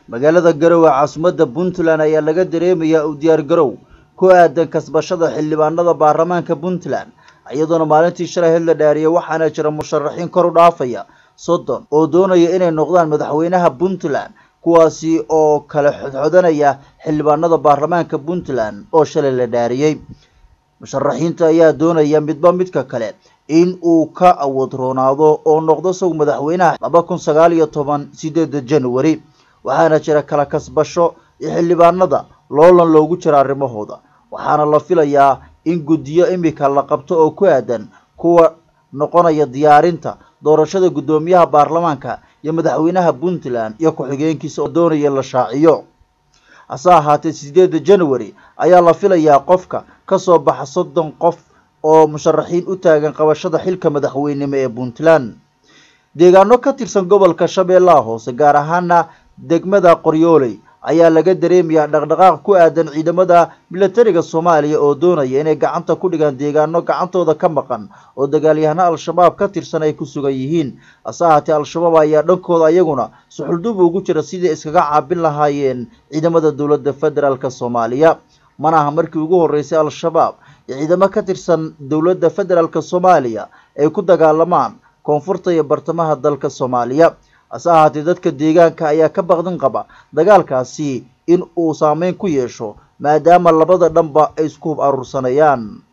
magaalada garowe caasimadda puntland ayaa laga dareemayaa u diyaargarow ku aadan kasbashada xildhibaanada baarlamaanka puntland iyadoona maalintii shalay hid la dhaariyay waxaana jira musharaxiin kor u dhaafaya soddon oo doonaya inay noqdaan madaxweynaha puntland kuwaasi oo kala xodxodanaya xildhibaanada baarlamaanka puntland oo shalay la dhaariyey musharaxiinta ayaa doonaya midba midka kale in uu ka awood roonaado oo noqdo isagu madaxweynaha laba kun sagaal iyo toban sideeda january waxaana jira kala kasbasho iyo xildhibaanada loolan loogu jira arrimahooda waxaana la filayaa in guddiyo imika la qabto oo ku aadan kuwa noqonaya diyaarinta doorashada guddoomiyaha baarlamaanka iyo madaxweynaha puntland iyo ku-xigeenkiisa oo doonaya la shaaciyo hase ahaatee sideeda january ayaa la filayaa qofka kasoo baxa soddon qof oo musharaxiin u taagan qabashada xilka madaxweynimo ee puntland deegaano ka tirsan gobolka shabeellaha hoose gaar ahaana degmada qoryooley ayaa laga dareemayaa dhaqdhaqaaq ku aadan ciidamada milatariga soomaaliya oo doonaya inay gacanta ku dhigaan deegaano gacantooda ka maqan oo dagaalyahano al-shabaab ka tirsan ay ku sugan yihiin hase ahaatee al-shabaab ayaa dhankooda ayaguna suxuldub ugu jira sidii iskaga caabin lahaayeen ciidamada dowladda federaalk soomaaliya mana aha markii ugu horreysay al-shabaab iyo ciidamo ka tirsan dowladda federaalk soomaaliya ay ku dagaalamaan koonfurta iyo bartamaha dalka soomaaliya hase ahaatee dadka deegaanka ayaa ka baqdin qaba dagaalkaasi in uu saameyn ku yeesho maadaama labada dhanba ay isku hub aruursanayaan